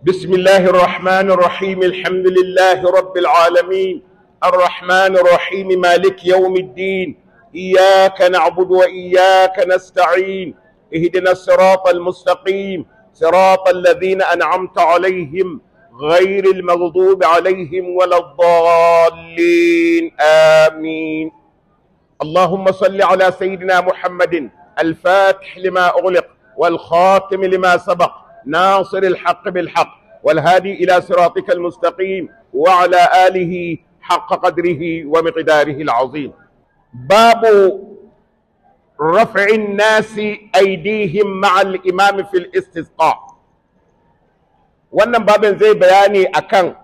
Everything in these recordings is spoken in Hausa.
بسم الله الرحمن الرحيم الحمد لله رب العالمين الرحمن الرحيم مالك يوم الدين إياك نعبد وإياك نستعين اهدنا الصراط المستقيم صراط الذين أنعمت عليهم غير المغضوب عليهم ولا الضالين آمين اللهم صل على سيدنا محمد الفاتح لما أغلق والخاتم لما سبق ناصر الحق بالحق والهادي إلى صراطك المستقيم وعلى آله حق قدره ومقداره العظيم باب رفع الناس أيديهم مع الإمام في الاستسقاء wannan babin zai bayani akan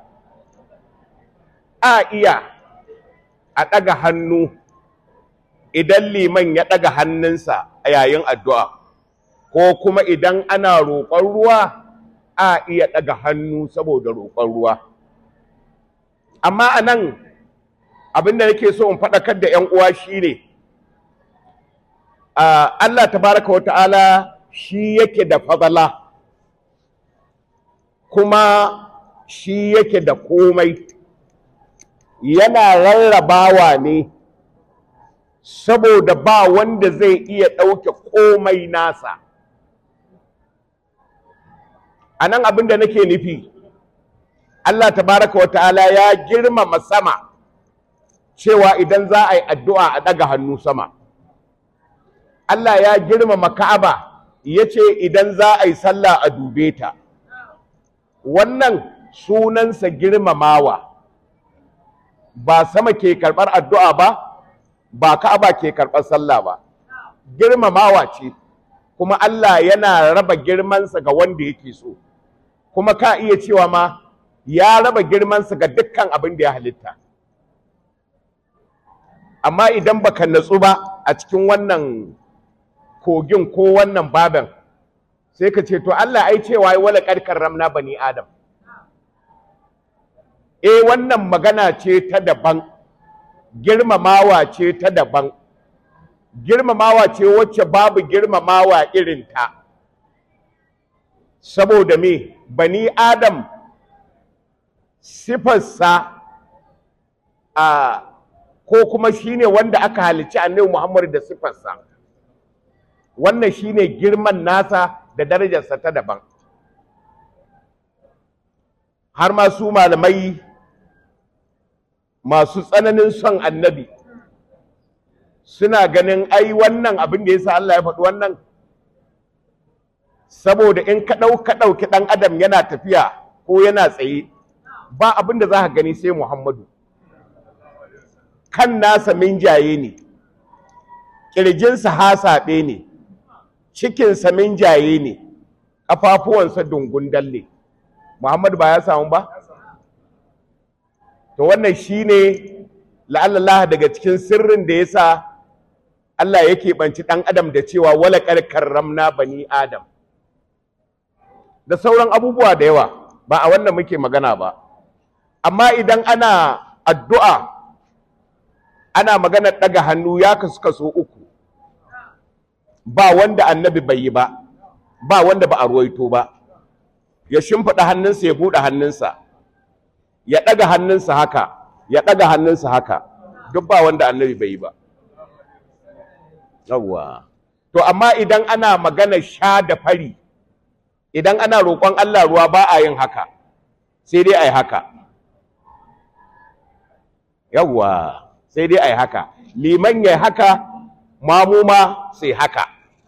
a iya a ɗaga hannu idan liman ya ɗaga hannunsa a yayin addu'a ko kuma idan ana roƙon ruwa a iya ɗaga hannu saboda roƙon ruwa amma a nan abinda nake so in faɗakar da ‘yan uwa shi ne Allah tabaraka wa ta'ala shi yake da fadala kuma shi yake da komai yana rarrabawa ne saboda ba wanda zai iya ɗauke komai nasa a nan abin da nake nufi Allah tabaraka wa ta'ala ya girmama sama cewa idan za a yi addu'a a ɗaga hannu sama Allah ya girmama ka'aba ya ce idan za a yi sallah a dube ta wannan sunansa girmamawa ba sama ke karɓar addu'a ba ba ka'aba ke karɓar sallah ba girmamawa ce kuma Allah yana raba girmansa ga wanda yake so kuma ka iya cewa ma ya raba girmansa ga dukkan abin da ya halitta amma idan baka natsu ba a cikin wannan kogin ko wannan baban sai ka ce to Allah ai cewa yi wala karkar ramna bani adam eh wannan magana ce ta daban girmamawa ce ta daban girmamawa ce wacce babu girmamawa irin ta saboda me bani adam sifarsa a ko kuma shine wanda aka halicci annabi Muhammad da sifarsa wannan shine girman nasa da darajarsa ta daban har ma su malamai masu tsananin son annabi suna ganin ai wannan abin da yasa Allah ya faɗi wannan saboda in ka ɗauka ɗauki ɗan adam yana tafiya ko yana tsaye ba abin da za ka gani sai Muhammadu kan nasa minjaye ne ƙirjinsa hasaɓe ne cikinsa minjaye ne ƙafafuwansa dungun dalle Muhammadu ba ya samu ba to wannan shine la'allallah daga cikin sirrin da yasa Allah yake banci ɗan adam da cewa wala karramna bani adam da sauran abubuwa da yawa ba a wannan muke magana ba amma idan ana addu'a ana magana ɗaga hannu ya kasu kaso uku ba wanda annabi bai yi ba ba wanda ba a ruwaito ba ya shimfiɗa hannunsa ya buɗe hannunsa ya ɗaga hannunsa haka ya ɗaga hannunsa haka duk ba wanda annabi bai yi ba yawwa to amma idan ana magana sha da fari idan ana roƙon Allah ruwa ba a yin haka sai dai a yi haka yawwa sai dai a yi haka liman ya haka mamuma sai haka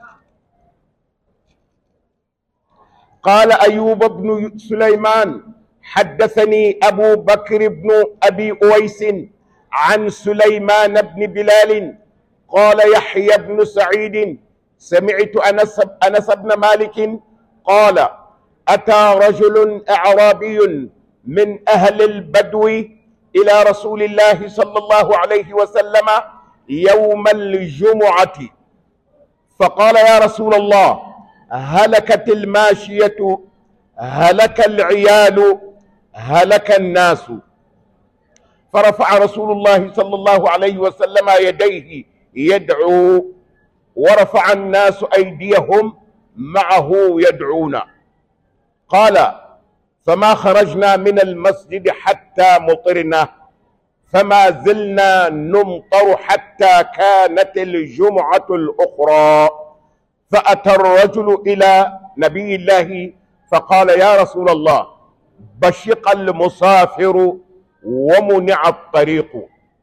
قال أيوب بن سليمان حدثني أبو بكر بن أبي أويس عن سليمان بن بلال قال يحيى بن سعيد سمعت أنس, أنس بن مالك قال أتى رجل أعرابي من أهل البدو إلى رسول الله صلى الله عليه وسلم يوم الجمعة فقال يا رسول الله هلكت الماشية هلك العيال هلك الناس فرفع رسول الله صلى الله عليه وسلم يديه يدعو ورفع الناس أيديهم معه يدعون قال فما خرجنا من المسجد حتى مطرنا فما زلنا نمطر حتى كانت الجمعة الأخرى فأتى الرجل إلى نبي الله فقال يا رسول الله بشق المسافر ومنع الطريق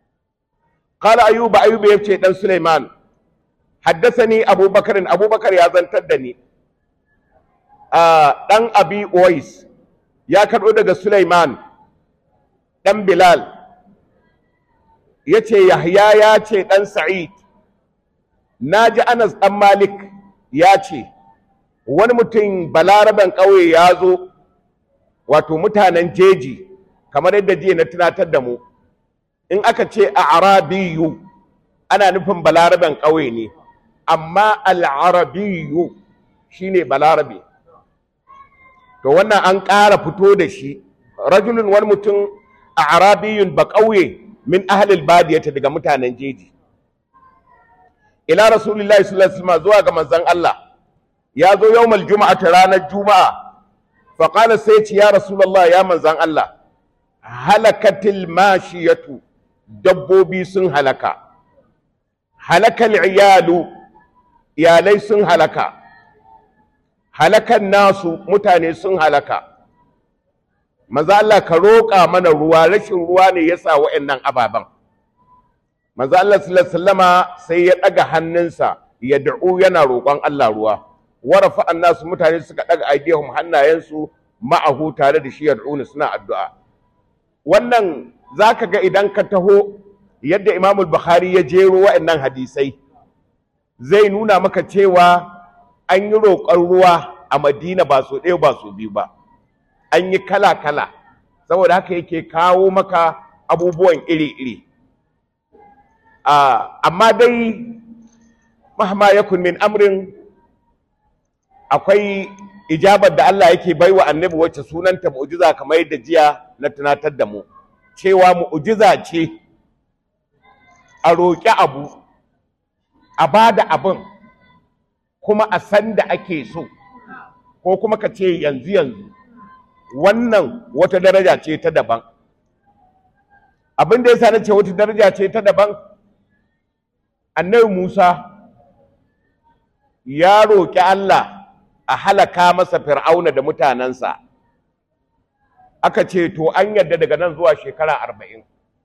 قال أيوب أيوب يبكي دان سليمان حدثني أبو بكر أبو بكر يا زنتدني آه دان أبي أويس يا كرو daga Sulaiman dan Bilal yace Yahya ya ce dan Sa'id naji Anas dan Malik ya ce wani mutum balaraban ƙauye ya zo wato mutanen jeji kamar yadda jiya na tunatar da mu in aka ce a arabiyu ana nufin balaraben ƙauye ne amma al'arabiyu shine balarabe to wannan an ƙara fito da shi rajulun wani mutum a arabiyun ba ƙauye min ahlil badiyata daga mutanen jeji ila rasulullahi sallallahu alaihi wasallam zuwa ga manzon Allah ya zo yawmal juma'a ta ranar juma'a fa qala sai ce ya rasulullah ya manzon Allah halakatil mashiyatu dabbobi sun halaka halakal iyalu iyalai sun halaka halakan nasu mutane sun halaka manzo Allah ka roƙa mana ruwa rashin ruwa ne yasa wa'annan ababan manzo Allah sallallahu alaihi wasallama sai ya daga hannunsa ya da'u yana roƙon Allah ruwa warafa annasu mutane suka daga aidihum hannayensu ma'ahu tare da shi yad'una suna addu'a wannan zaka ga idan ka taho yadda Imam Bukhari ya jero wa'annan hadisai zai nuna maka cewa an yi roƙon ruwa a Madina ba so ɗaya ba so biyu ba an yi kala-kala saboda haka yake kawo maka abubuwan iri-iri amma dai mahma yakun min amrin akwai ijabar da Allah yake baiwa annabi wacce sunanta mu'jiza kamar yadda jiya na tunatar da mu cewa mu'jiza ce a roƙi abu a ba da abin kuma a san da ake so ko kuma ka ce yanzu yanzu wannan wata daraja ce ta daban abin da yasa na ce wata daraja ce ta daban annabi Musa ya roƙi Allah a halaka masa fir'auna da mutanensa aka ce to an yadda daga nan zuwa shekara arba'in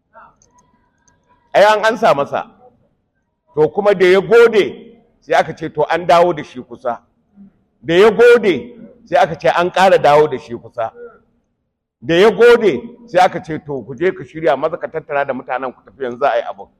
ai an ansa masa to kuma da ya gode sai aka ce to an dawo da shi kusa da ya gode sai aka ce an ƙara dawo da shi kusa da ya gode sai aka ce to ku je ka shirya maza ka tattara da mutanen ku tafi yanzu a yi abu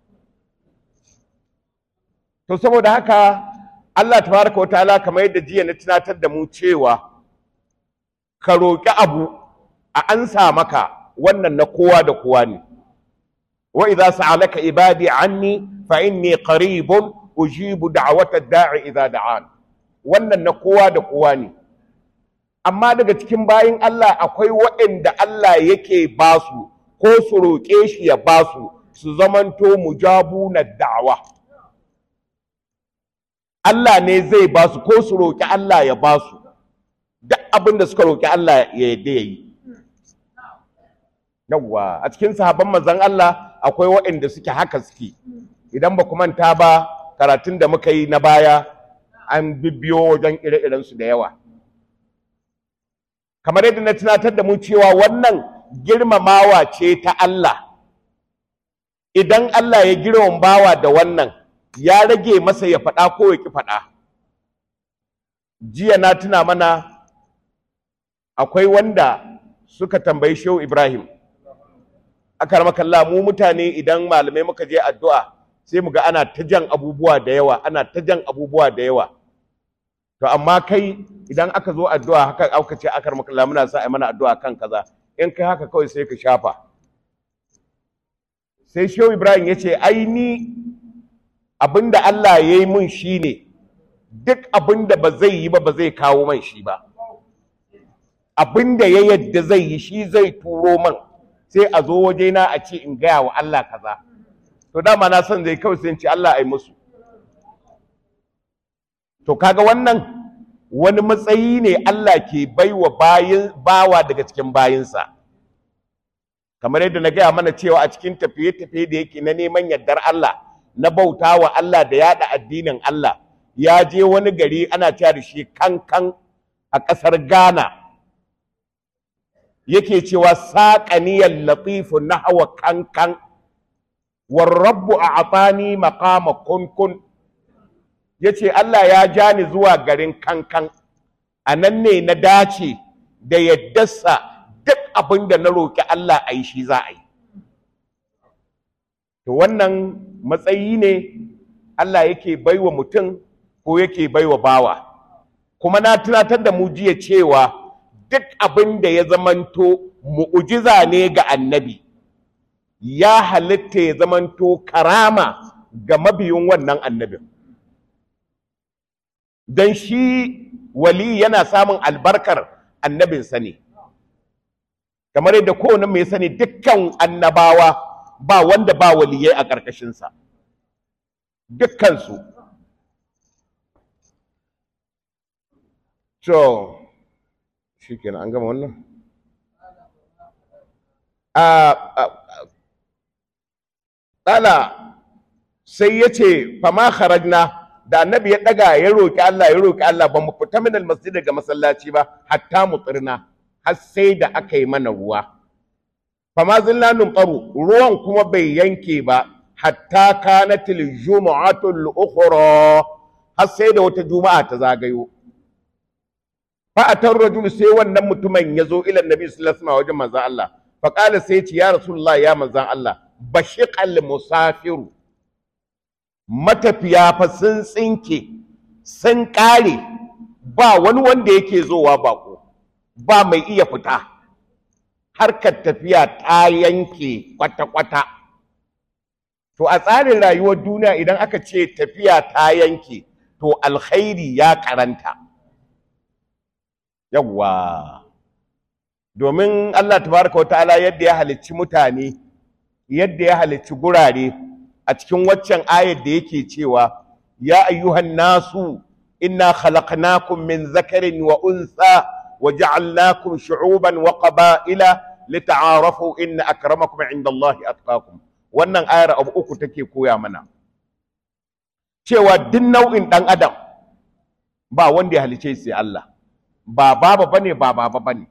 to saboda haka Allah tabaraka wa ta'ala kamar yadda jiya na tunatar da mu cewa ka roƙi abu a ansa maka wannan na kowa da kowa ne wa idza sa'alaka ibadi anni fa inni qaribun ujibu da'wata da'i idza da'an wannan na kowa da kowa ne amma daga cikin bayin Allah akwai waɗanda Allah yake basu ko su roƙe shi ya basu su zamanto mujabu na da'wa Allah ne zai basu ko su roƙi Allah ya basu duk abin da suka roƙi Allah ya yadda yayi yawwa a cikin sahabban manzon Allah akwai waɗanda suke haka suke idan ba ku manta ba karatun da muka yi na baya an bibbiyo wajen ire-irensu da yawa kamar yadda na tunatar da mu cewa wannan girmamawa ce ta Allah idan Allah ya girmama bawa da wannan ya rage masa ya faɗa ko ya ki faɗa jiya na tuna mana akwai wanda suka tambayi shehu Ibrahim aka ramakalla mu mutane idan malamai muka je addu'a sai mu ga ana ta jan abubuwa da yawa ana ta jan abubuwa da yawa to amma kai idan aka zo addu'a haka aka ce aka ramakalla muna sa a mana addu'a kan kaza in kai haka kawai sai ka shafa sai shehu Ibrahim ya ce ai ni abinda Allah ya yi mun shine duk abinda ba zai yi ba ba zai kawo man shi ba abinda ya yadda zai yi shi zai turo man sai a zo wajena a ce in gaya wa Allah kaza to dama na son zai kawai sai in ce Allah ai musu to kaga wannan wani matsayi ne Allah ke baiwa bayin bawa daga cikin bayinsa kamar yadda na gaya mana cewa a cikin tafiye-tafiye da yake na neman yardar Allah na bauta wa Allah da yada addinin Allah ya je wani gari ana cewa da shi kankan a ƙasar Ghana yake cewa saƙaniyar latifu na hawa kankan warrabbu a atani makama kunkun ya ce Allah ya ja ni zuwa garin kankan a nan ne na dace da yaddarsa duk abin da na roƙi Allah a yi shi za a yi to wannan matsayi ne Allah yake baiwa mutum ko yake baiwa bawa kuma na tunatar da mu jiya cewa duk abin da ya zamanto mu'ujiza ne ga annabi ya halitta ya zamanto karama ga mabiyin wannan annabin don shi wali yana samun albarkar annabinsa ne kamar yadda kowane mai sani dukkan annabawa ba wanda ba waliyai a ƙarƙashinsa dukkansu to shi kenan an gama wannan tsala sai ya ce fama kharajna da annabi ya daga ya roƙi Allah ya roƙi Allah ba mu fita min almasjid daga masallaci ba hatta mu tsirna har sai da aka yi mana ruwa fama zilla numtaru ruwan kuma bai yanke ba hatta kanatil jumu'atul ukhra har sai da wata juma'a ta zagayo fa atar rajul sai wannan mutumin ya zo ila nabi sallallahu alaihi wasallam wajen manzon Allah fa qala sai ya ce ya rasulullah ya manzon Allah bashiqal musafiru matafiya fa sun tsinke sun kare ba wani wanda yake zowa bako ba mai iya fita harkar tafiya ta yanke kwata-kwata to a tsarin rayuwar duniya idan aka ce tafiya ta yanke to alkhairi ya karanta yawwa domin Allah tabaraka wa ta'ala yadda ya halicci mutane yadda ya halicci gurare a cikin waccan ayar da yake cewa ya ayyuhan nasu inna khalaqnakum min zakarin wa unsa wa ja'alnakum shu'uban wa qaba'ila lita'arafu inna akramakum 'indallahi atqakum wannan ayar abu uku take koya mana cewa duk nau'in dan adam ba wanda ya halice sai Allah ba baba bane ba baba bane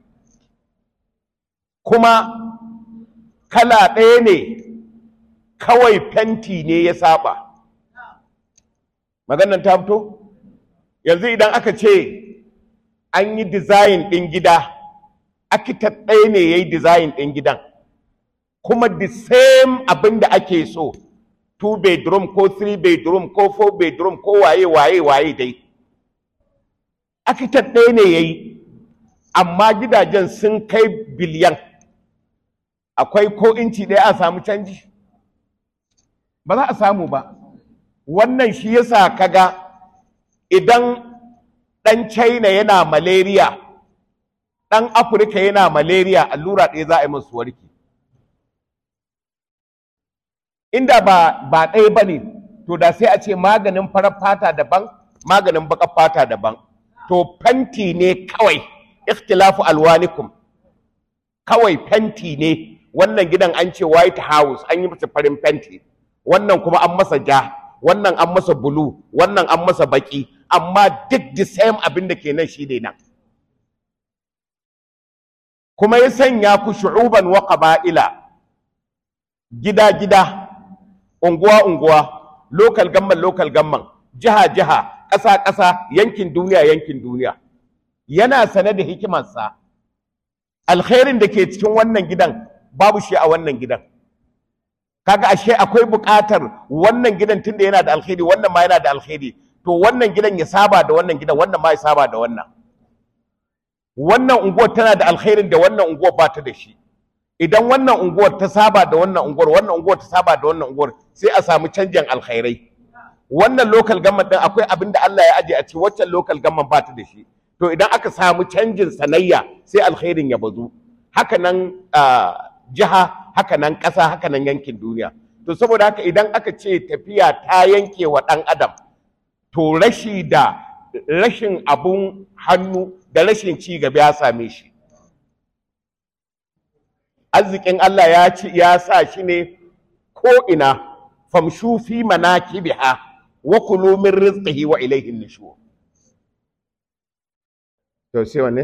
kuma kala ɗaya ne kawai fenti ne ya saba maganan ta fito yanzu idan aka ce an yi dizayin ɗin gida architect ɗaya ne ya yi dizayin ɗin gidan kuma the same abin da ake so two bedroom ko three bedroom ko four bedroom ko waye waye waye dai architect ɗaya ne ya yi amma gidajen sun kai biliyan akwai ko inci ɗaya a samu canji ba za a samu ba wannan shi yasa kaga idan ɗan china yana malaria ɗan afirka yana malaria allura ɗaya za a yi masu warki inda ba ba ɗaya ba ne to da sai a ce maganin farar fata daban maganin baƙar fata daban to fenti ne kawai ikhtilafu alwanikum kawai fenti ne wannan gidan an ce white house an yi masa farin fenti wannan kuma an masa ja wannan an masa bulu wannan an masa baki amma duk the same abin da ke nan shi ne nan kuma ya sanya ku shu'uban wa qaba'ila gida gida unguwa unguwa local gamman local gamman jiha jiha ƙasa ƙasa yankin duniya yankin duniya yana sane da hikimarsa alkhairin da ke cikin wannan gidan babu shi a wannan gidan kaga ashe akwai buƙatar wannan gidan tunda yana da alkhairi wannan ma yana da alkhairi to wannan gidan ya saba da wannan gidan wannan ma ya saba da wannan wannan unguwar tana da alkhairin da wannan unguwar ba ta da shi idan wannan unguwar ta saba da wannan unguwar wannan unguwar ta saba da wannan unguwar sai a samu canjin alkhairai wannan local government din akwai abin da Allah ya aje a ce waccan local government ba ta da shi to idan aka samu canjin sanayya sai alkhairin ya bazu haka nan jiha haka nan ƙasa haka nan yankin duniya to saboda haka idan aka ce tafiya ta yanke wa ɗan adam to rashi da rashin abun hannu da rashin ci gaba ya same shi arzikin Allah ya ci ya sa shi ne ko ina famshu fi manakibiha wa kulu min rizqihi wa ilayhi nushur to sai wanne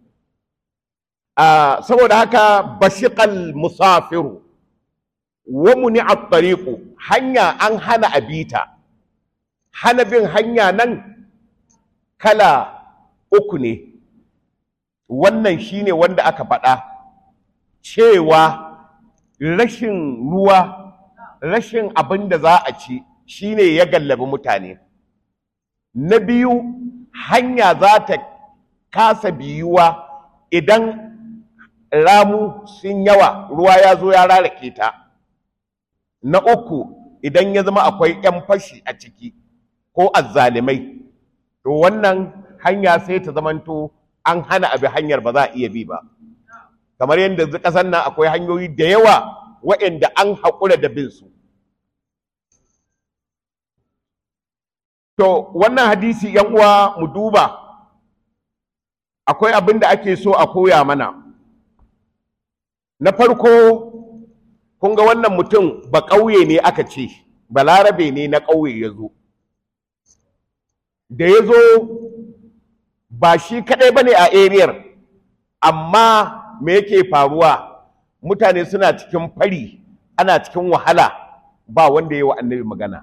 a saboda haka bashiqal musafiru wa muni at-tariqu hanya an hana abita hana bin hanya nan kala uku ne wannan shine wanda aka faɗa cewa rashin ruwa rashin abin da za a ci shine ya gallabi mutane na biyu hanya za ta kasa biyuwa idan ramu sun yawa ruwa ya zo ya rarake ta na uku idan ya zama akwai 'yan fashi a ciki ko azzalimai to wannan hanya sai ta zamanto an hana abi hanyar ba za a iya bi ba kamar yadda ƙasar nan akwai hanyoyi da yawa waɗanda an haƙura da bin su to wannan hadisi yan uwa mu duba akwai abin da ake so a koya mana na farko kun ga wannan mutum ba ƙauye ne aka ce balarabe ne na ƙauye ya zo da ya zo ba shi kaɗai ba ne a ariyar amma me yake faruwa mutane suna cikin fari ana cikin wahala ba wanda ya yi wa annabi magana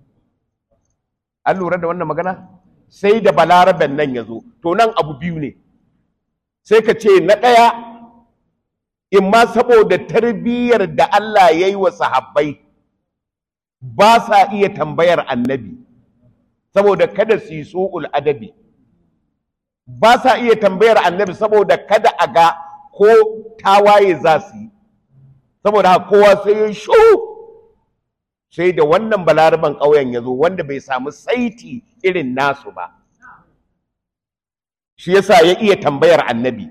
an lura da wannan magana sai da balaraben nan ya zo to nan abu biyu ne sai ka ce na ɗaya in ma saboda tarbiyyar da Allah ya yi wa sahabbai ba sa iya tambayar annabi saboda kada su yi su'ul adabi ba sa iya tambayar annabi saboda kada a ga ko tawaye za su yi saboda haka kowa sai ya shu sai da wannan balaraban ƙauyen ya zo wanda bai samu saiti irin nasu ba shi yasa ya iya tambayar annabi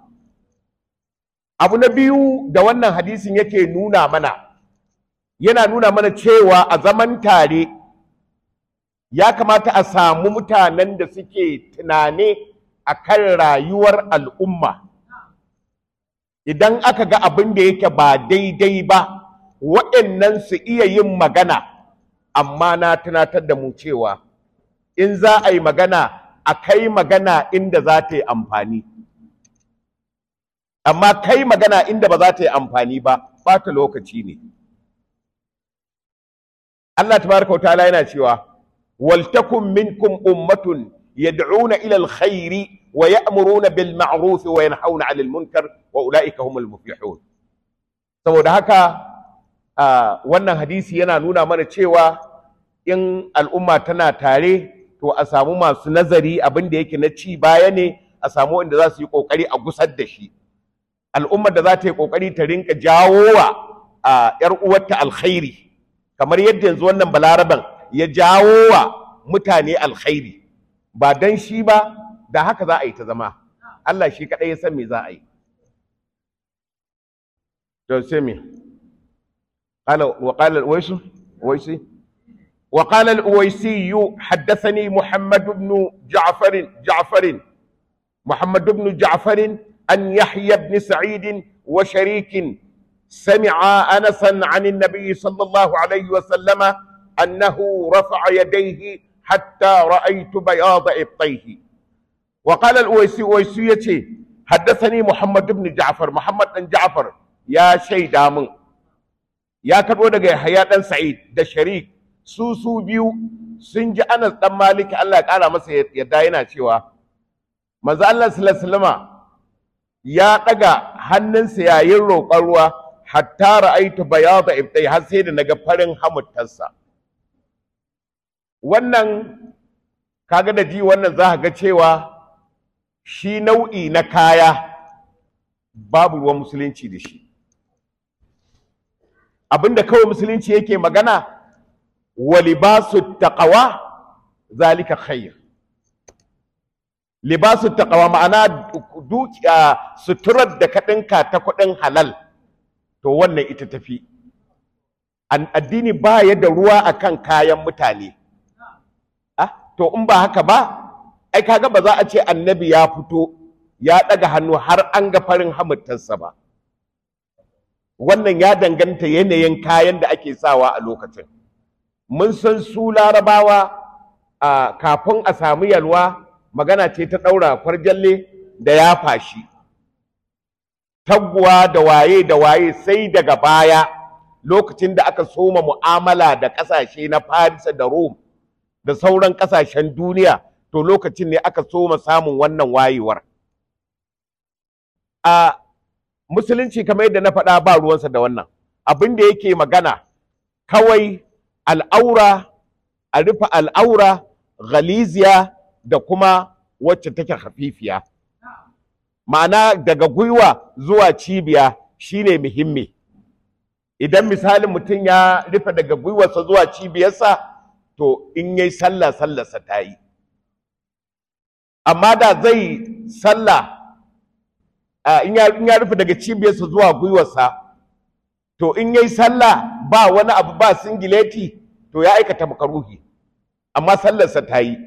abu na biyu da wannan hadisin yake nuna mana yana nuna mana cewa a zaman tare ya kamata a samu mutanen da suke tunane a kan rayuwar al'umma idan aka ga abin da yake ba daidai ba waɗannan su iya yin magana amma na tunatar da mu cewa in za a yi magana a kai magana inda za ta yi amfani amma kai magana inda ba za ta yi amfani ba ɓata lokaci ne Allah tabaraka wa ta'ala yana cewa waltakum minkum ummatun yad'una ila alkhairi wa ya'muruna bil ma'ruf wa yanhauna 'anil munkar wa ulaika humul muflihun saboda haka wannan hadisi yana nuna mana cewa in al'umma tana tare to a samu masu nazari abin da yake na ci baya ne a samu wanda za su yi kokari a gusar da shi al'ummar da za ta yi kokari ta rinka jawo wa ‘yar uwarta alkhairi kamar yadda yanzu wannan balaraban ya jawo wa mutane alkhairi ba dan shi ba da haka za a yi ta zama Allah shi kaɗai ya san me za a yi to sai me قال وقال الأويس أويسي وقال الأويسي حدثني محمد بن جعفر جعفر محمد بن جعفر أن يحيى بن سعيد وشريك سمع أنسا عن النبي صلى الله عليه وسلم أنه رفع يديه حتى رأيت بياض إبطيه وقال الأويسي أويسيتي حدثني محمد بن جعفر محمد بن جعفر يا شيء دامن يا كبو دغ يحيى بن سعيد ده شريك su su biyu sun ji Anas dan Malik Allah ya kara masa yadda yana cewa manzo Allah sallallahu alaihi wasallama ya ɗaga hannunsa yayin roƙon ruwa hatta ra'aitu bayada ibtai har sai da naga farin hamuttarsa wannan kaga da ji wannan za ga cewa shi nau'i na kaya babu ruwan musulunci da shi abinda kawai musulunci yake magana wa libasu taqwa zalika khair libasu taqwa ma'ana dukiya suturar da ka dinka ta kuɗin halal to wannan ita tafi addini ba ya da ruwa akan kayan mutane ah to in ba haka ba ai kaga ba za a ce annabi ya fito ya ɗaga hannu har an ga farin hamuttarsa ba wannan ya danganta yanayin kayan da ake sawa a lokacin mun san su larabawa a kafin a samu yalwa magana ce ta ɗaura kwarjalle da ya fashi taguwa da waye da waye sai daga baya lokacin da aka soma mu'amala da ƙasashe na Farisa da Rome da sauran ƙasashen duniya to lokacin ne aka soma samun wannan wayewar a musulunci kamar yadda na faɗa ba ruwansa da wannan abin da yake magana kawai al'aura a rufe al'aura galiziya da kuma wacce take hafifiya ma'ana daga gwiwa zuwa cibiya shine muhimmi idan misalin mutum ya rufe daga gwiwarsa zuwa cibiyarsa to in yayi sallah sallarsa ta yi amma da zai sallah in ya rufe daga cibiyarsa zuwa gwiwarsa to in yayi sallah ba wani abu ba singileti to ya aikata makaruhi amma sallarsa ta yi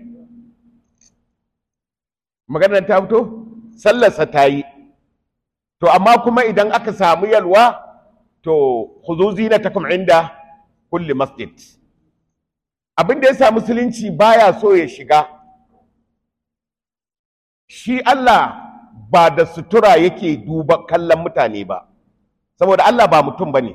maganar ta fito sallarsa ta yi to amma kuma idan aka samu yalwa to khuzu zinatakum inda kulli masjid abin da yasa musulunci baya so ya shiga shi Allah ba da sutura yake duba kallon mutane ba saboda Allah ba mutum bane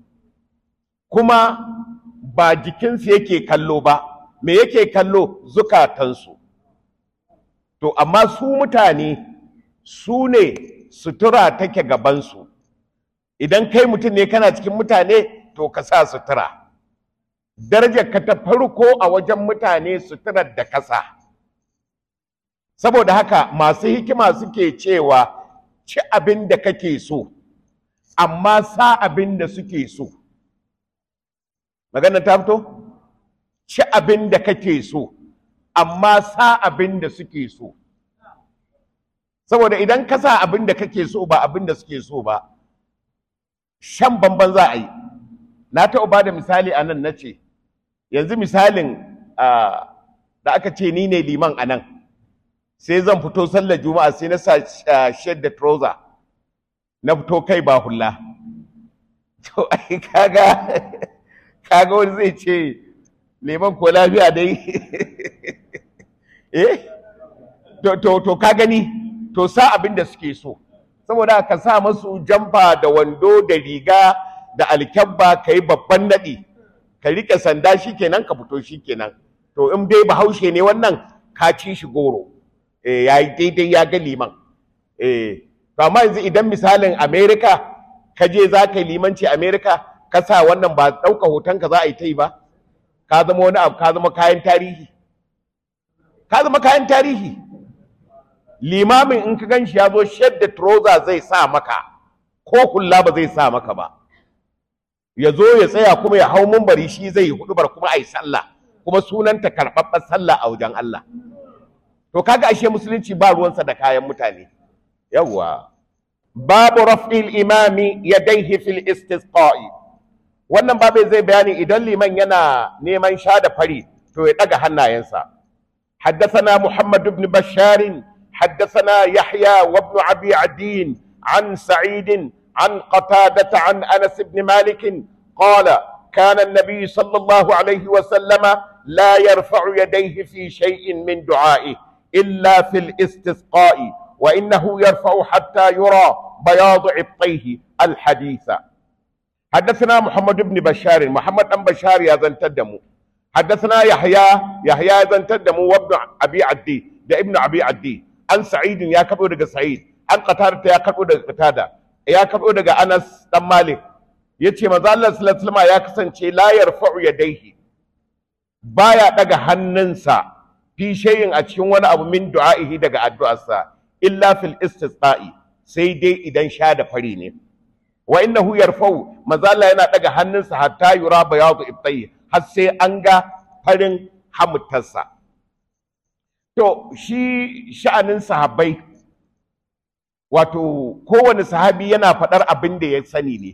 kuma ba jikinsu yake kallo ba me yake kallo zukatansu to amma su mutane su ne sutura take gabansu idan kai mutum ne kana cikin mutane to ka sa sutura darajar ka ta farko a wajen mutane suturar da kasa saboda haka masu hikima suke cewa ci abin da kake so amma sa abin da suke so magana ta fito ci abin da kake so amma sa abin da suke so saboda idan ka sa abin da kake so ba abin da suke so ba shan bamban za a yi na taɓa ba da misali a nan na ce yanzu misalin da aka ce ni ne liman a nan sai zan fito sallar juma'a sai na sa shed da trouser na fito kai ba hula to ai kaga kaga wani zai ce liman ko lafiya dai eh to to to ka gani to sa abin da suke so saboda ka sa masu jamfa da wando da riga da alkyabba ka yi babban naɗi ka riƙe sanda shikenan ka fito shikenan to in dai bahaushe ne wannan ka ci shi goro eh ya yi daidai ya ga liman eh to amma yanzu idan misalin america ka je za ka yi limanci america ka sa wannan ba ɗauka hotonka za a yi ta yi ba ka zama wani abu ka zama kayan tarihi ka zama kayan tarihi limamin in ka gan shi ya zo shadda trouser zai sa maka ko hula ba zai sa maka ba ya zo ya tsaya kuma ya hau mumbari shi zai yi hudubar kuma a yi sallah kuma sunanta karɓaɓɓen sallah a wajen Allah to kaga ashe musulunci ba ruwansa da kayan mutane yawwa babu raf'il imami yadaihi fil istisqa'i wannan babu zai bayani idan liman yana neman sha da fari to ya daga hannayensa حدثنا محمد بن بشار حدثنا يحيى وابن ابي عدين عن سعيد عن قتادة عن انس بن مالك قال كان النبي صلى الله عليه وسلم لا يرفع يديه في شيء من دعائه الا في الاستسقاء وانه يرفع حتى يرى بياض عبطيه الحديث حدثنا محمد بن بشار محمد بن بشار يا زن تدمو حدثنا يحيى يحيى زن تدمو وابن ابي عدي ده ابن ابي عدي عن سعيد يا كبو دغ سعيد عن قتادة يا كبو دغ قتادة يا كبو دغ انس دان مالك yace manzo Allah sallallahu alaihi wasallam ya kasance la yarfa'u yadayhi baya daga hannunsa fi shay'in a cikin wani abu min du'a'ihi daga addu'arsa illa fil istisqa'i sai dai idan sha da fari ne wa innahu yarfa'u manzo Allah yana daga hannunsa hatta yura bayadu ibtai har sai an ga farin hamutarsa to shi sha'anin sahabbai wato kowane sahabi yana faɗar abin da ya sani ne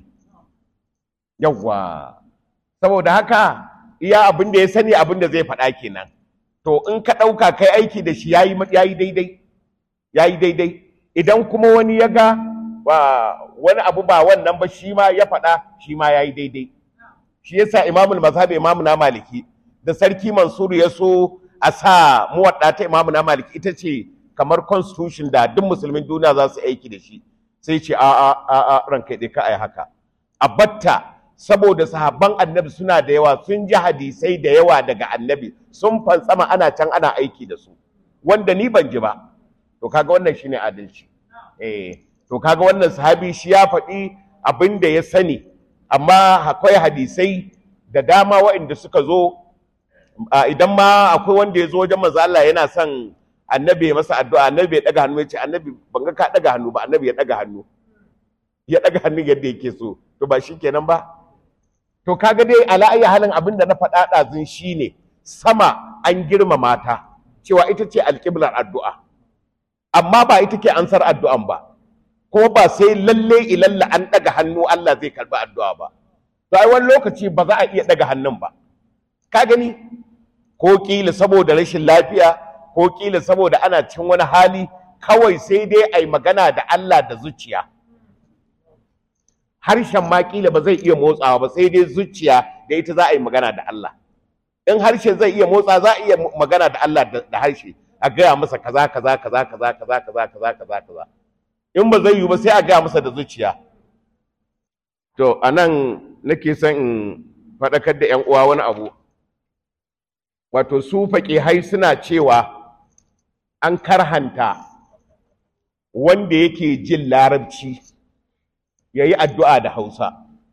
yawwa saboda haka iya abin da ya sani abin da zai faɗa kenan to in ka ɗauka kai aiki da shi yayi yayi daidai yayi daidai idan kuma wani ya ga wani abu ba wannan ba shi ma ya faɗa shi ma yayi daidai shi yasa imamul mazhab imamu na maliki da sarki mansur ya so a sa muwadda ta imamu na maliki ita ce kamar constitution da duk musulmin duniya za su aiki da shi sai ce a a a a ranka dai ka ai haka a batta saboda sahabban annabi suna da yawa sun ji hadisai da yawa daga annabi sun fantsama ana can ana aiki da su wanda ni ban ji ba to kaga wannan shine adalci eh to kaga wannan sahabi shi ya faɗi abin da ya sani amma akwai hadisai da dama waɗanda suka zo idan ma akwai wanda ya zo wajen manzo Allah yana son annabi ya masa addu'a annabi ya daga hannu ya ce annabi ban ga ka daga hannu ba annabi ya daga hannu ya daga hannu yadda yake so to ba shi kenan ba to kaga dai ala ayi halin abin da na faɗa ɗazun shine sama an girmama ta cewa ita ce alƙiblar addu'a amma ba ita ke ansar addu'an ba ko ba sai lalle ilalla an daga hannu Allah zai karbi addu'a ba to ai wani lokaci ba za a iya daga hannun ba ka gani ko kila saboda rashin lafiya ko kila saboda ana cin wani hali kawai sai dai ai magana da Allah da zuciya harshen ma kila ba zai iya motsawa ba sai dai zuciya da ita za a yi magana da Allah in harshen zai iya motsa za a iya magana da Allah da harshe a gaya masa kaza kaza kaza kaza kaza kaza kaza kaza kaza in ba zai yi ba sai a gaya masa da zuciya to anan nake son in faɗakar da 'yan uwa wani abu wato su hai suna cewa an karhanta wanda yake jin larabci ya yi addu'a da hausa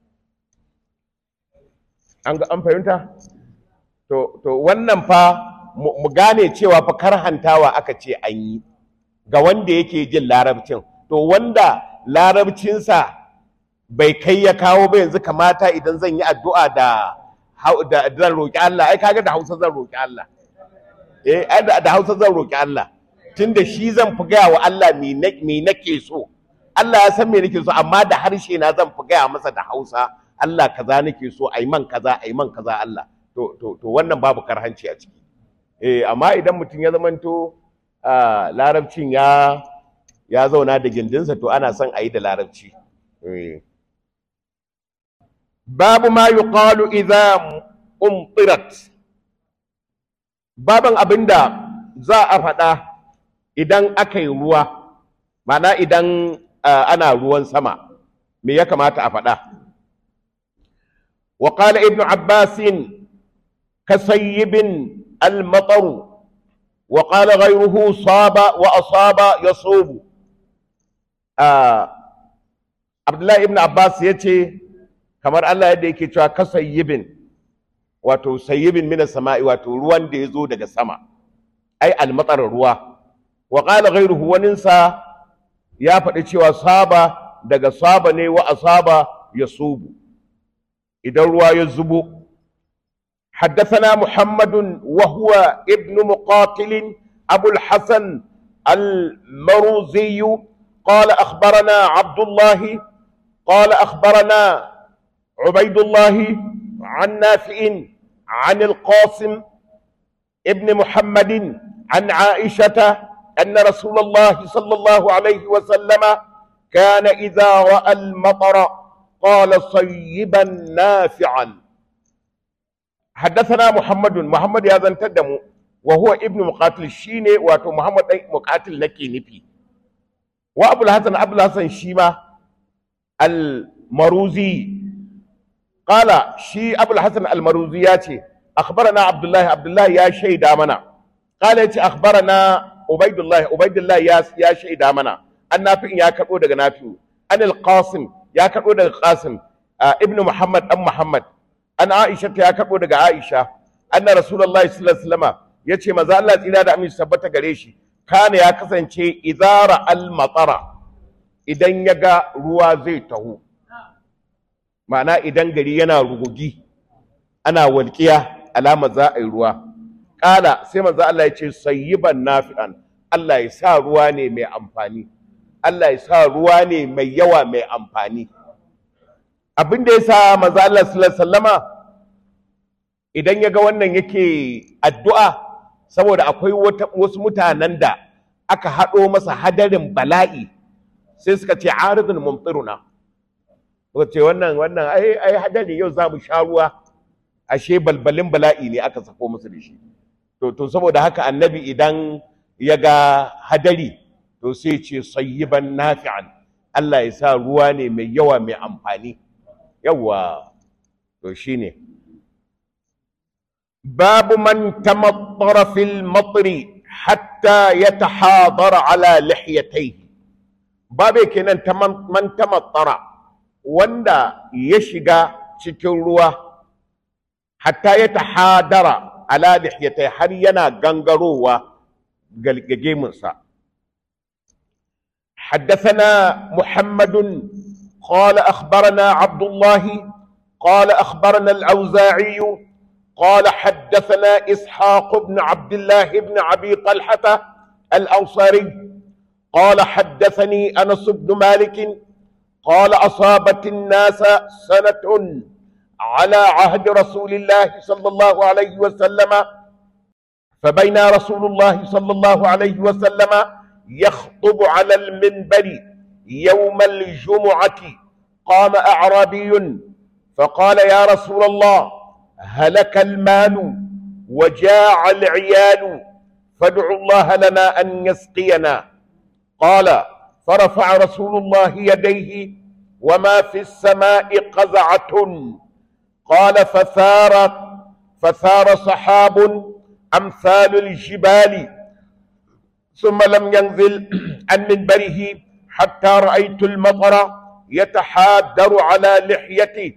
an fahimta to, to wannan fa mu gane cewa fa karhantawa aka ce an yi ga wanda yake jin larabcin to wanda larabcinsa bai kai ya kawo ba yanzu kamata idan zan yi addu'a da da zan roƙi Allah ai kaga da Hausa zan roƙi Allah eh da Hausa zan roƙi Allah tunda shi zan fi gaya wa Allah me nake so Allah ya san me nake so amma da harshe na zan fi gaya masa da Hausa Allah kaza nake so ai man kaza ai man kaza Allah to to to wannan babu karhanci a ciki eh amma idan mutum ya zamanto larabcin ya ya zauna da gindinsa to ana son a yi da larabci babu ma yuqalu idza umtirat baban abinda za a faɗa idan aka yi ruwa mana idan ana ruwan sama me ya kamata a faɗa wa qala ibnu abbasin kasayyibin al-matar وقال غيره صاب وأصاب يصوب عبد الله ابن عباس yace kamar Allah yadda yake cewa kasayyibin wato sayyibin min samai wato ruwan da yazo daga sama ai almatar ruwa wa qala ghayruhu waninsa ya faɗi cewa saba daga saba ne wa asaba yasubu idan ruwa ya zubo حدثنا محمد وهو ابن مقاتل أبو الحسن المروزي قال أخبرنا عبد الله قال أخبرنا عبيد الله عن نافع عن القاسم ابن محمد عن عائشة أن رسول الله صلى الله عليه وسلم كان إذا رأى المطر قال صيبا نافعا حدثنا محمد محمد يا زن تدمو وهو ابن مقاتل شيني واتو محمد أي مقاتل نكي نفي وابو الحسن ابو الحسن شيما المروزي قال شي ابو الحسن المروزي ياتي اخبرنا عبد الله عبد الله يا شيد امنا قال ياتي اخبرنا عبيد الله عبيد الله يا يا شيد امنا النافع يا كربو daga nafi'u an al-qasim ya karbo daga qasim ibnu muhammad dan muhammad an Aisha ta ya karbo daga Aisha anna Rasulullahi sallallahu alaihi wasallam yace maza Allah tsira da aminci tabbata gare shi kana ya kasance idara al matara idan ya ga ruwa zai taho ma'ana idan gari yana rugugi ana walƙiya alama za a yi ruwa ƙala sai maza Allah ya ce sayyiban nafi'an Allah ya sa ruwa ne mai amfani Allah ya sa ruwa ne mai yawa mai amfani abin da ya sa maza Allah sallama idan ya ga wannan yake addu'a saboda akwai wasu mutanen da aka haɗo masa hadarin bala'i sai suka ce aridun mumtiruna suka ce wannan wannan ai ai hadari yau za mu sha ruwa ashe balbalin bala'i ne aka sako musu da shi to to saboda haka annabi idan ya ga hadari to sai ce sayyiban nafi'an Allah ya sa ruwa ne mai yawa mai amfani yawa to shine babu man tamattara fil matri hatta yatahadara ala lihyatayhi babu kenan man tamattara wanda ya shiga cikin ruwa hatta ya tahadara ala lihyatai har yana gangarowa galgagemunsa حدثنا محمد قال أخبرنا عبد الله قال أخبرنا الأوزاعي قال حدثنا إسحاق بن عبد الله بن أبي طلحة الأنصاري قال حدثني أنس بن مالك قال أصابت الناس سنة على عهد رسول الله صلى الله عليه وسلم فبين رسول الله صلى الله عليه وسلم يخطب على المنبر يوم الجمعة قام أعرابي فقال يا رسول الله هلك المال وجاع العيال فادعوا الله لنا أن يسقينا قال فرفع رسول الله يديه وما في السماء قزعة قال فثار فثار سحاب أمثال الجبال ثم لم ينزل عن منبره حتى رأيت المطر يتحادر على لحيتي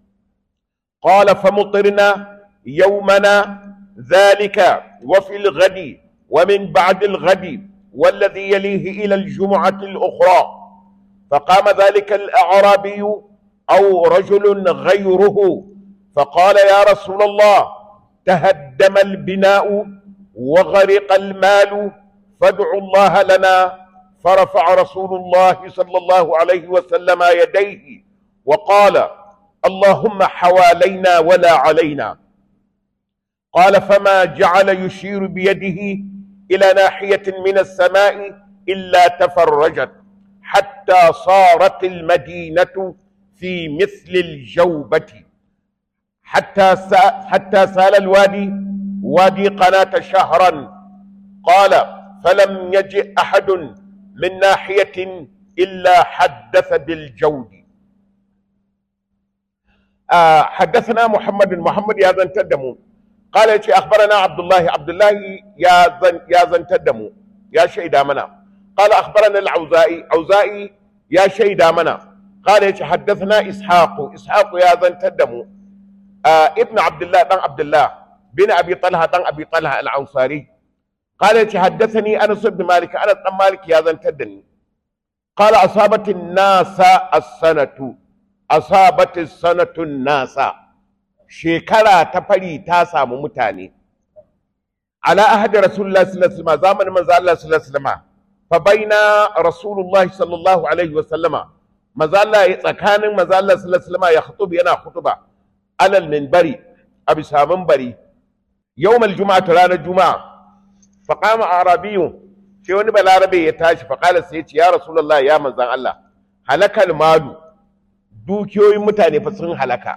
قال فمطرنا يومنا ذلك وفي الغد ومن بعد الغد والذي يليه إلى الجمعة الأخرى فقام ذلك الأعرابي أو رجل غيره فقال يا رسول الله تهدم البناء وغرق المال فادعوا الله لنا فرفع رسول الله صلى الله عليه وسلم يديه وقال اللهم حوالينا ولا علينا قال فما جعل يشير بيده إلى ناحية من السماء إلا تفرجت حتى صارت المدينة في مثل الجوبة حتى حتى سال الوادي وادي قناة شهرا قال فلم يجئ أحد من ناحية إلا حدث بالجود آه حدثنا محمد محمد يا زن تدمو قال يتي أخبرنا عبد الله عبد الله يا زن يا زن تدمو يا شيدا منا قال أخبرنا العوزائي عوزائي يا شيدا منا قال يتي حدثنا إسحاق إسحاق يا زن تدمو آه ابن عبد الله بن عبد الله بن أبي طلحة بن أبي طلحة العنصاري قال يتي حدثني أنس بن مالك أنس بن مالك يا زن تدني قال أصابت الناس السنة أصابت السنة الناس شكرا تفري تاسا ممتاني على أحد رسول الله صلى الله عليه وسلم زمن من الله صلى الله عليه وسلم فبين رسول الله صلى الله عليه وسلم مازال تكان مازال الله صلى الله عليه وسلم يخطب ينا خطبة على المنبر أبي سامن بري يوم الجمعة رانا الجمعة فقام أعرابي sai wani balarabe ya tashi faƙala sai ce ya rasulullah ya manzan Allah halakal malu dukiyoyin mutane fa sun halaka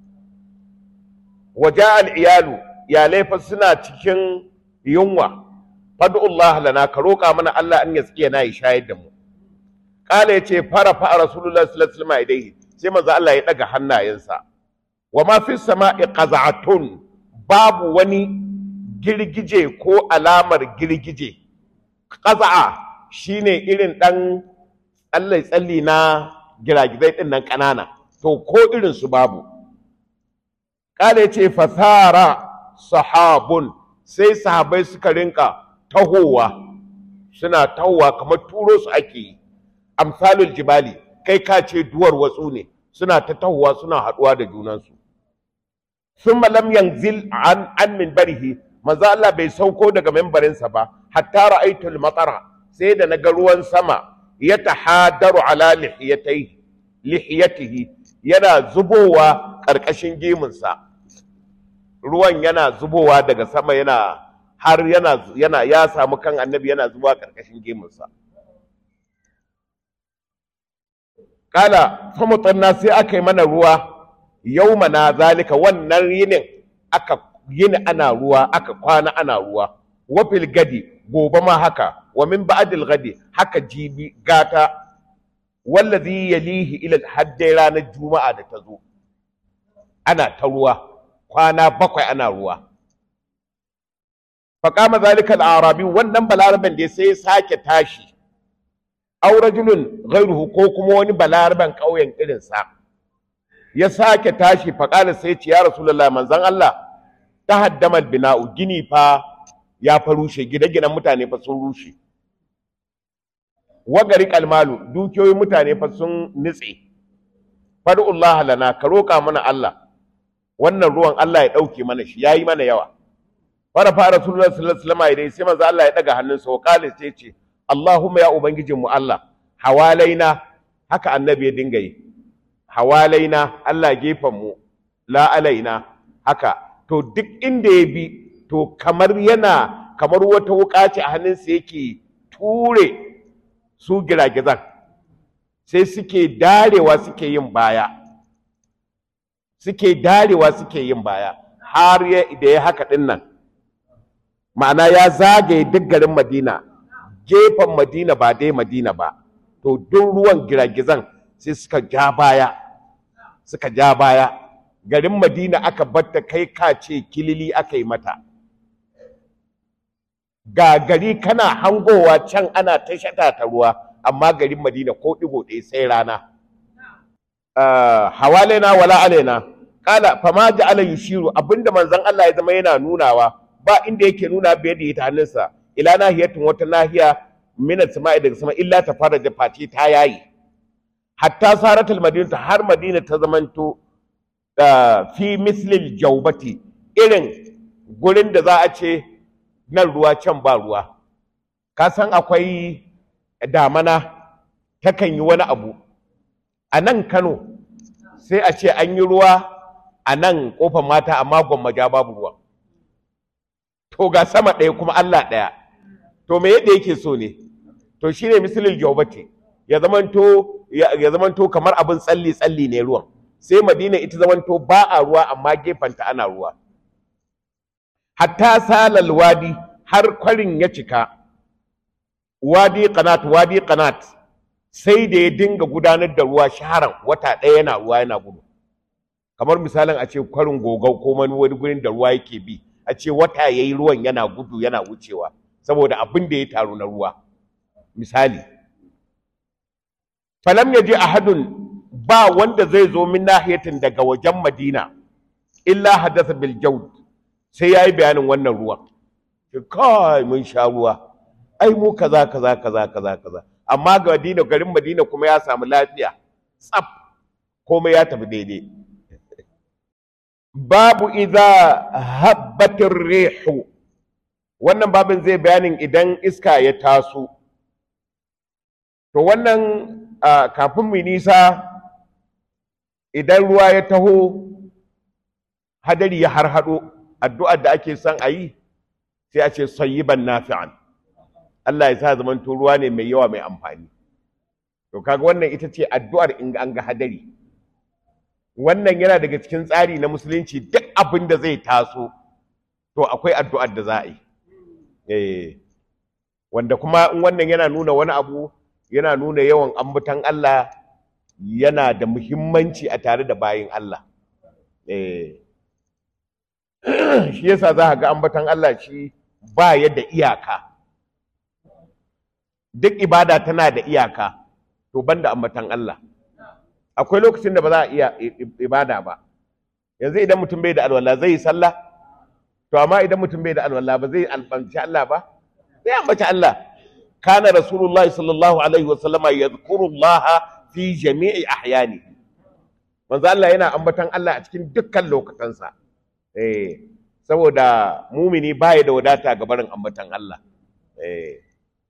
waja al iyalu iyalai fa suna cikin yunwa fad'ullah lana ka roƙa mana Allah an ya tsiya na ya shayar da mu ƙala ya ce fara fa rasulullah sallallahu alaihi wasallam idaihi sai manzan Allah ya daga hannayensa wa ma fi sama'i qaza'atun babu wani girgije ko alamar girgije ƙaza'a shine irin ɗan tsalle-tsalle na giragizai ɗin nan ƙanana to ko irin su babu ƙala ce fasara sahabun sai sahabai suka rinka tahowa suna tahowa kamar turo su ake yi amsalul jibali kai ka ce duwar watsu ne suna ta tahowa suna haɗuwa da junansu sun lam yanzil an an min barihi manzo Allah bai sauko daga membarinsa ba hatta ra'aytul matara sai da naga ruwan sama ya tahadaru ala lihiyatihi lihiyatihi yana zubowa karkashin gemunsa ruwan yana zubowa daga sama yana har yana yana ya samu kan annabi yana zuwa karkashin gemunsa kala famutanna sai aka yi mana ruwa yaumana zalika wannan yinin aka yini ana ruwa aka kwana ana ruwa wafil gadi gobe ma haka wa min ba'dil gadi haka jibi gata wallazi yalihi ila haddai ranar juma'a da ta zo ana ta ruwa kwana bakwai ana ruwa faƙama zalika al-arabi wannan balaraben da sai sake tashi aw rajulun ghayruhu ko kuma wani balaraben ƙauyen irinsa ya sake tashi faƙala sai ce ya rasulullah manzon Allah ta haddama bina'u gini fa ya fa rushe gine-ginen mutane fa sun rushe wagari kalmalu dukiyoyin mutane fa sun nitse fad'ullah lana ka roƙa mana Allah wannan ruwan Allah ya ɗauke mana shi yayi mana yawa fara fara rasulullah sallallahu alaihi wasallam sai manzo Allah ya daga hannunsa wa qala sai ce Allahumma ya ubangijin mu Allah hawalaina haka annabi ya dinga yi hawalaina Allah gefen mu la alaina haka to duk inda ya bi to kamar yana kamar wata wuka ce a hannunsa yake ture su giragizan sai suke darewa suke yin baya suke darewa suke yin baya har da ya haka din nan ma'ana ya zagaye duk garin madina gefen madina ba dai madina ba to duk ruwan giragizan sai suka ja baya suka ja baya garin madina aka batta kai ka ce kilili aka yi mata ga gari kana hangowa can ana ta shata ta ruwa amma garin madina ko ɗigo ɗaya sai rana hawalaina wala alaina kala fama ja'ala yushiru abinda manzon Allah ya zama yana nunawa ba inda yake nuna bai da ita hannunsa ila nahiyatin wata nahiya min as-sama'i daga sama illa ta fara da face ta yayi hatta saratul madinatu har madina ta zamanto fi mislil jaubati irin gurin da za a ce nan ruwa can ba ruwa ka san akwai damana takan yi wani abu a nan kano sai a ce an yi ruwa a nan kofar mata amma gwammaja babu ruwa to ga sama ɗaya kuma allah ɗaya to me yadda yake so ne to shine misalin jaubati ya zamanto ya zamanto kamar abin tsalli tsalli ne ruwan sai madina ita zamanto ba a ruwa amma gefenta ana ruwa hatta salal wadi har kwarin ya cika wadi qanat wadi qanat sai da ya dinga gudanar da ruwa shaharan wata ɗaya yana ruwa yana gudu kamar misalin a ce kwarin gogau ko wani wani gurin da ruwa yake bi a ce wata yayi ruwan yana gudu yana wucewa saboda abin da ya taru na ruwa misali falam yaji ahadun ba wanda zai zo min nahiyatin daga wajen madina illa hadatha bil jawd sai yayi bayanin wannan ruwan kai mun sha ruwa ai mu kaza kaza kaza kaza kaza amma ga Madina garin Madina kuma ya samu lafiya tsaf komai ya tafi daidai babu idza habbatir rihu wannan babin zai bayanin idan iska ya taso to wannan kafin mu nisa idan ruwa ya taho hadari ya harhaɗo addu'ar da ake son a yi sai a ce sayyiban nafi'an Allah ya sa zaman to ruwa ne mai yawa mai amfani to kaga wannan ita ce addu'ar in an ga hadari wannan yana daga cikin tsari na musulunci duk abin da zai taso to akwai addu'ar da za a yi eh wanda kuma in wannan yana nuna wani abu yana nuna yawan ambaton Allah yana da muhimmanci a tare da bayin Allah eh shi yasa za ka ga ambaton Allah shi ba yadda iyaka duk ibada tana da iyaka to banda ambatan Allah akwai lokacin da ba za a iya ibada ba yanzu idan mutum bai da alwala zai yi sallah to amma idan mutum bai da alwala ba zai albanci Allah ba zai ambaci Allah kana rasulullahi sallallahu alaihi wa sallama yadhkurullaha fi jami'i ahyani manzo Allah yana ambatan Allah a cikin dukkan lokutansa eh saboda mumini baya da wadata ga barin ambatan Allah eh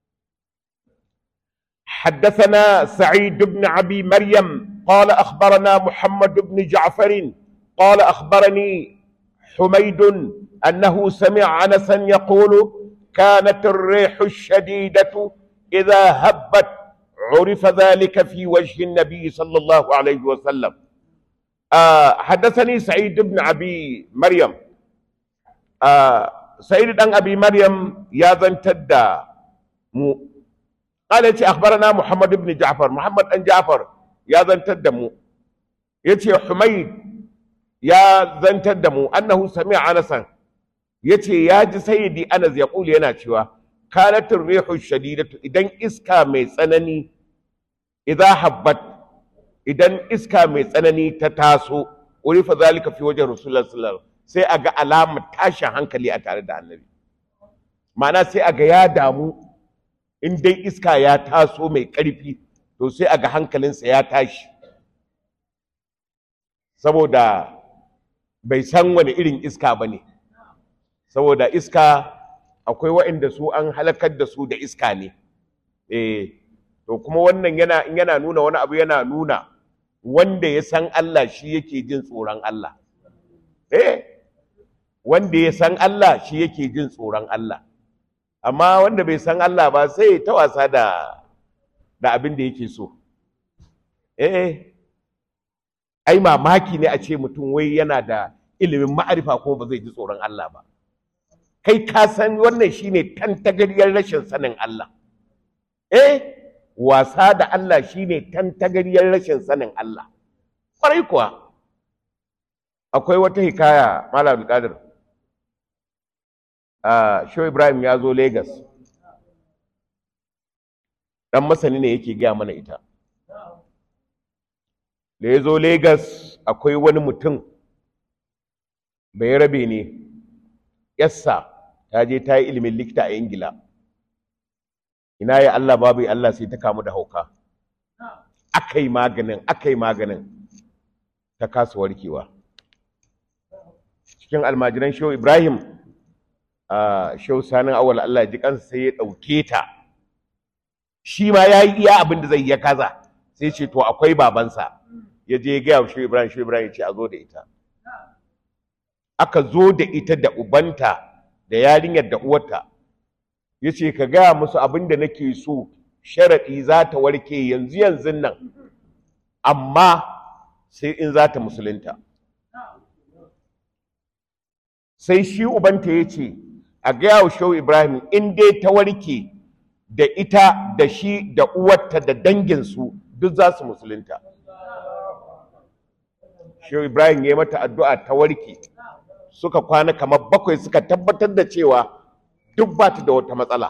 حدثنا سعيد بن ابي مريم قال اخبرنا محمد بن جعفر قال اخبرني حميد أنه سمع أنسا يقول كانت الريح الشديدة إذا هبت عرف ذلك في وجه النبي صلى الله عليه وسلم آه حدثني سعيد بن أبي مريم آه سعيد بن أبي مريم يا ذن تدى مو قال أخبرنا محمد بن جعفر محمد بن جعفر يا ذن تدى مو يتي حميد يا ذن تدى مو أنه سمع أنسا يتي يا سيدي أنس يقول ينا شوى كانت الريح الشديدة إذن إسكا مي سنني إذا حبت إذن إسكا مي سنني تتاسو urifa zalika fi wajen rasulullah sallallahu alaihi wasallam sai aga alamar tashin hankali a tare da annabi ma'ana sai aga ya damu in dai iska ya taso mai ƙarfi to sai aga hankalinsa ya tashi saboda bai san wani irin iska ba ne saboda iska akwai waɗanda su an halakar da su da iska ne eh to kuma wannan yana in yana nuna wani abu yana nuna wanda ya san Allah shi yake jin tsoron Allah eh wanda ya san Allah shi yake jin tsoron Allah amma wanda bai san Allah ba sai ta wasa da da abin da yake so eh ai mamaki ne a ce mutum wai yana da ilimin ma'arifa kuma ba zai ji tsoron Allah ba kai ka san wannan shine tantagariyar rashin sanin Allah eh wasa da Allah shine tantagariyar rashin sanin Allah kwarai kuwa akwai wata hikaya Malam Qadir a Show Ibrahim ya zo Lagos dan masani ne yake gaya mana ita da ya zo Lagos akwai wani mutum bai rabe ne yassa ta je ta yi ilimin likita a Ingila ina ya Allah babu Allah sai ta kamu da hauka aka yi maganin aka yi maganin ta kasa warkewa cikin almajiran shehu ibrahim a shehu sanin awal Allah ji kansa sai ya ɗauke ta shi ma ya yi iya abin da zai ya kaza sai ce to akwai babansa ya je ya gaya wa shehu ibrahim shehu ibrahim ya ce a zo da ita aka zo da ita da ubanta da yarinyar da uwarta ya ce ka gaya musu abin da nake so sharaɗi za ta warke yanzu yanzu nan amma sai in za ta musulunta sai shi ubanta ya ce a gaya wa shehu ibrahim in dai ta warke da ita da shi da uwarta da danginsu duk za su musulunta shehu ibrahim ya mata addu'a ta warke suka kwana kamar bakwai suka tabbatar da cewa duk ba ta da wata matsala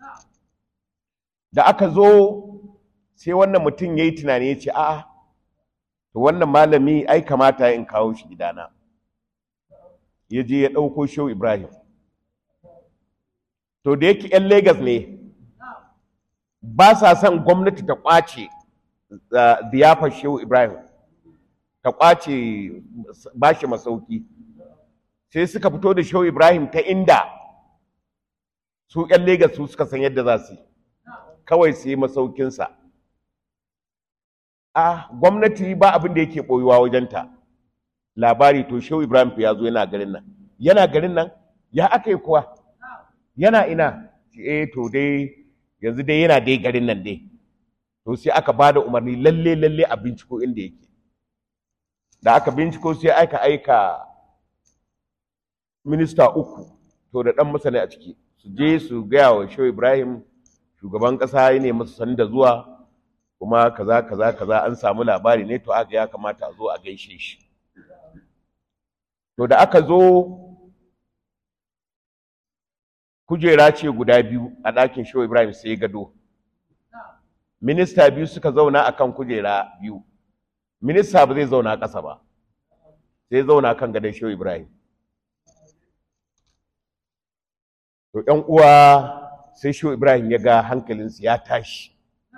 da aka zo sai wannan mutum ya yi tunani ya ce a'a to wannan malami ai kamata in kawo shi gidana ya je ya ɗauko shehu ibrahim to da yake 'yan Legas ne ba sa son gwamnati ta ƙwace ziyafar shehu ibrahim ta ƙwace ba shi masauki sai suka fito da shehu ibrahim ta inda su 'yan Legas su suka san yadda za su yi kawai su yi masaukinsa a gwamnati ba abin da yake ɓoyuwa wajenta labari to shehu ibrahim ya zo yana garin nan yana garin nan ya aka yi kuwa yana ina eh to dai yanzu dai yana dai garin nan dai to sai aka ba da umarni lalle lalle a binciko inda yake da aka binciko sai aka aika minista uku to da ɗan masani a ciki su je su gaya wa shehu ibrahim shugaban ƙasa ya ne masa sani da zuwa kuma kaza kaza kaza an samu labari ne to aka ya kamata a zo a gaishe shi to da aka zo kujera ce guda biyu a ɗakin shehu ibrahim sai gado minista biyu suka zauna akan kujera biyu minista ba zai zauna ƙasa ba sai zauna kan gadon shehu ibrahim to ƴan uwa sai shehu ibrahim ya ga hankalinsu ya tashi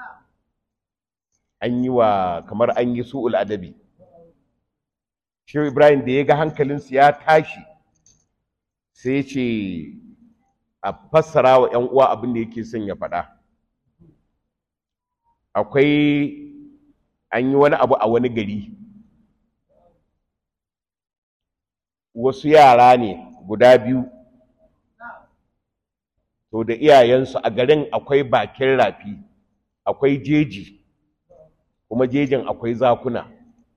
an yi wa kamar an yi su'ul adabi shehu ibrahim da ya ga hankalinsu ya tashi sai ce a fassara wa 'yan uwa abin da yake son ya faɗa akwai an yi wani abu a wani gari wasu yara ne guda biyu to da iyayensu a garin akwai bakin rafi akwai jeji kuma jejin akwai zakuna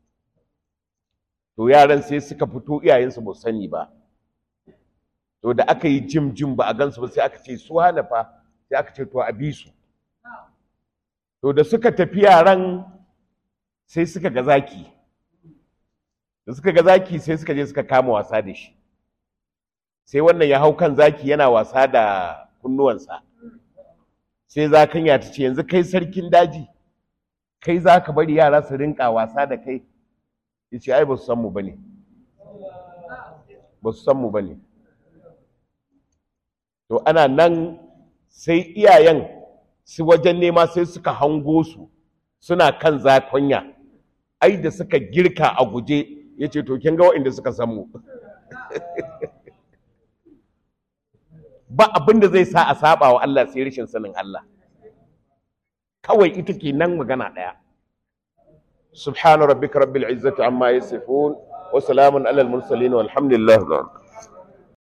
to yaran sai suka fito iyayensu ba sani ba to da aka yi jim jim ba a gansu ba sai aka ce su hana fa sai aka ce to a bi su to da suka tafi yaran sai suka ga zaki da suka ga zaki sai suka je suka kama wasa da shi sai wannan ya hau kan zaki yana wasa da kunnuwansa sai zakanya ta ce yanzu kai sarkin daji kai za ka bari yara su rinka wasa da kai ya ce ai ba su san mu ba ne ba su san mu ba ne to ana nan sai iyayen su wajen nema sai suka hango su suna kan zakonya ai da suka girka a guje ya ce to kin ga waɗanda suka san mu ba abin da zai sa a saba wa Allah sai rashin sanin Allah kawai ita ke nan magana ɗaya subhana rabbika rabbil izzati amma yasifun wa salamun alal mursalin walhamdulillah